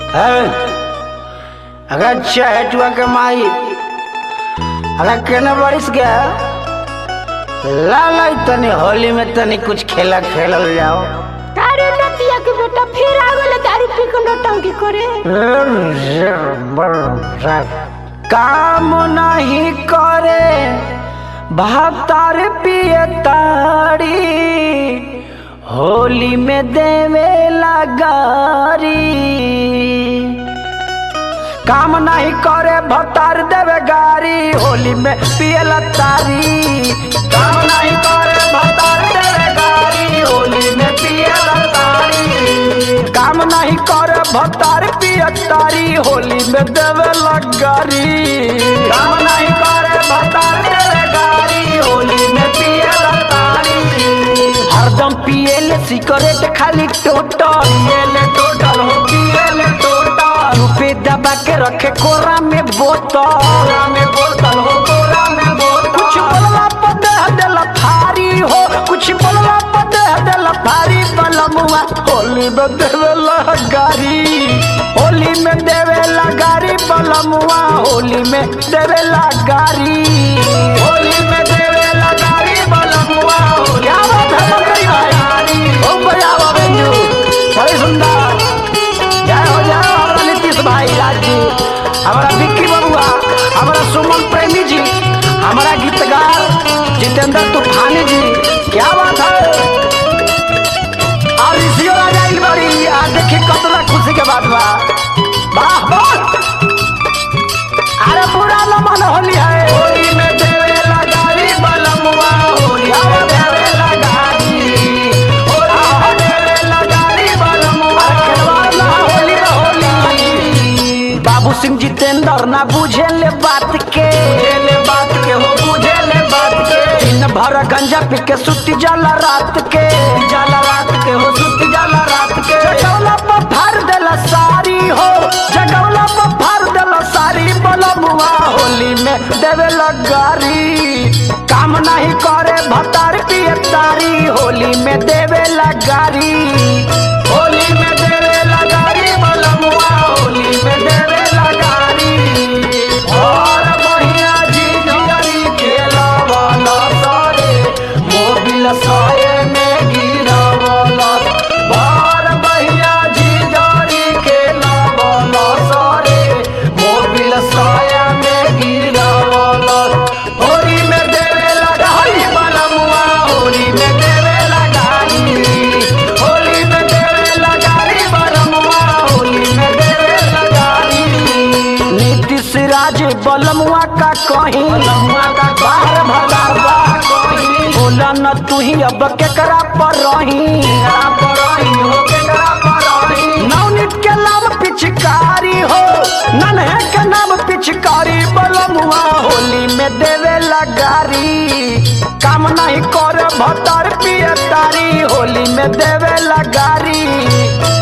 है अगर चहटुआ के माई अगर केने बरिस गया ला लाई तनी होली में तनी कुछ खेला खेलल जाओ तारे नतिया के बेटा फिर आ गले दारू पी के नौटंकी करे काम नहीं करे भातार पिए ताड़ी होली में देवे लगारी काम नहीं करे भतार देवे गारी होली में पिए तारी काम नहीं करे भतार देवे गारी होली में पिए तारी काम नहीं करे भतार पिए तारी होली में देवे लगारी काम नहीं करे भतार देवे गारी होली में पिए तारी हरदम पिएले सिगरेट खाली टोटल पिएले टोटल हो पिएले टोटल रुपए दबा के रखे कोरा में बोतल कोरा में बोतल हो कोरा में बोतल कुछ बोलला पर दे देला भारी हो कुछ बोलला पर दे देला भारी बलमुआ होली में देवेला गारी होली में देवेला गारी बलमुआ होली में देवेला गारी होली में देवेला गारी बलमुआ होली क्या बात है बकरी भाई ओ भैया बाबू बड़े सुंदर जय हो जय हो हमारा नीतीश भाई राज जी हमारा विक्की बबुआ हमारा सुमन प्रेमी जी हमारा गीतकार जितेंद्र तूफानी जी क्या बात है और ऋषियो राजा इल बड़ी आ देखी कतना खुशी के बात बा वाह वाह अरे पूरा न मन होली है होली में देवे लगारी बलमुआ होली में देवे लगारी होली में देवे लगारी बलमुआ खेलवाना होली में होली बाबू सिंह जितेंद्र ना बुझे ले बात के ले बात के हो बुझे ले बात के दिन भर गंजा पी के सुती जाला रात के जाला रात के हो सुती जाला रात के जगौला पर फाड़ देला सारी हो जगौला पर फाड़ देला सारी बलमुआ होली में देवे लगारी काम नहीं करे भतार पिए तारी होली में देवे लगारी होली में देवे लगारी बलमुआ होली में देवे लगारी और बढ़िया जी जरी खेला वाला सारे मोबिल साये में गिरा वाला बार बढ़िया जी जरी खेला वाला सारे मोबिल साया में गिरा वाला होली में देवे लगाई बलमुआ होली में देवे लगाई होली में देवे लगाई बलमुआ होली में देवे लगाई नीतीश राज बलमुआ का कहीं बलमुआ का बाहर भगावा कहीं बोला न तू ही अब केकरा पर रही पर रही हो केकरा पर रही नवनीत के नाम पिचकारी हो नन्हे के नाम पिचकारी बलमुआ होली में देवे लगारी काम नहीं कर भतर पिए तारी होली में देवे लगारी